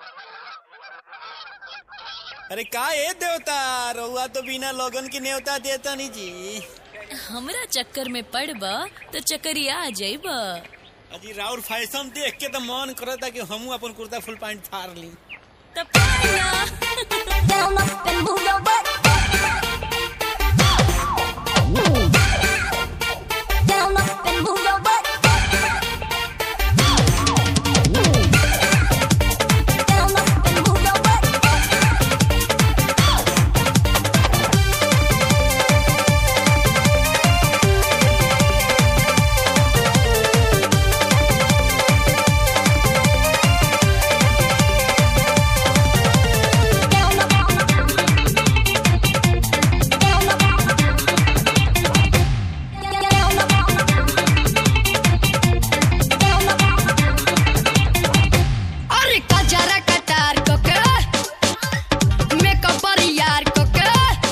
अरे का ए देवता रउआ तो बिना लोगन की न्योता देता नहीं जी हमरा चक्कर में पड़ब तो चक्करिया आ जाइब अजी राउर फैशन देख के तो मन करता कि हमू अपन कुर्ता फुल पैंट फाड़ ली तब पाया। Down up and move your butt. Down up and move your butt. Down up and move your butt. Down up. Down up. Down up. Down up. अरे कजरा कटार को के मेकअप पर यार को के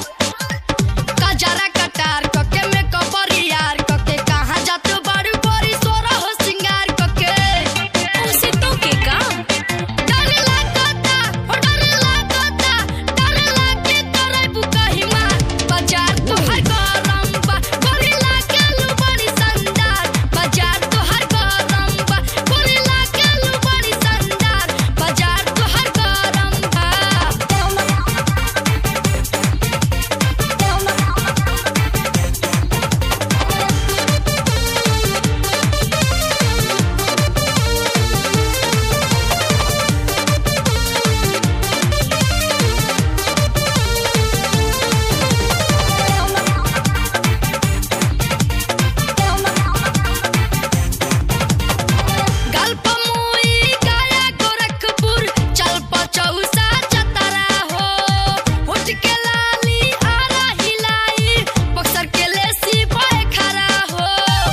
कजरा कटार को के मेकअप पर यार को के कहाँ जात बड़ू बड़ी सोरा हो सिंगार को के उसे तो के काम डर लागता हो डर लागता डर लागे तोरे बुकही मार बाजार तो हर गरम बा गोरी लागे लू बड़ी संदार बाजार तो हर गरम बा गोरी लागे लू बड़ी संदार बाजार तो हर गरम बा Down up. Down up. Down up. Down up. गल्प मुई गया गोरखपुर चल पचौसा चतरा हो उठ के लाली आरा हिलाई बक्सर के लेसी पाए खरा हो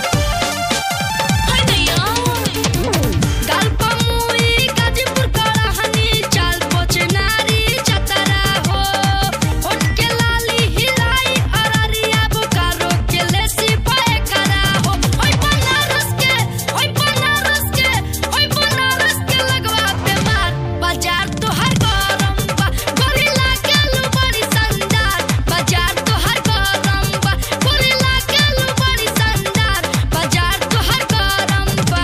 हाय नैया गल्प मुई गाजीपुर कड़हनी चल पोचनारी चतरा हो उठ के लाली हिलाई अररिया बोकारो के लेसी पाए खरा हो ओय बनारस के ओय बनारस के ओय बनारस के लगवा पे मार बाजार तो हर गरम बा गोरिल्ला के लू बड़ी संदार बाजार तो हर गरम बा गोरिल्ला के लू बड़ी संदार बाजार तो हर गरम बा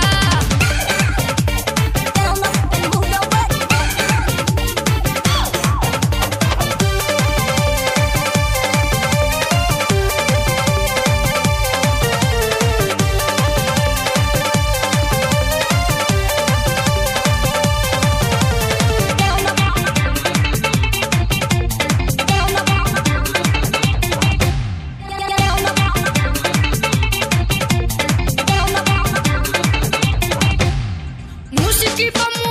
Down up and move your butt. Down up. Down up. Down up. Musiki pa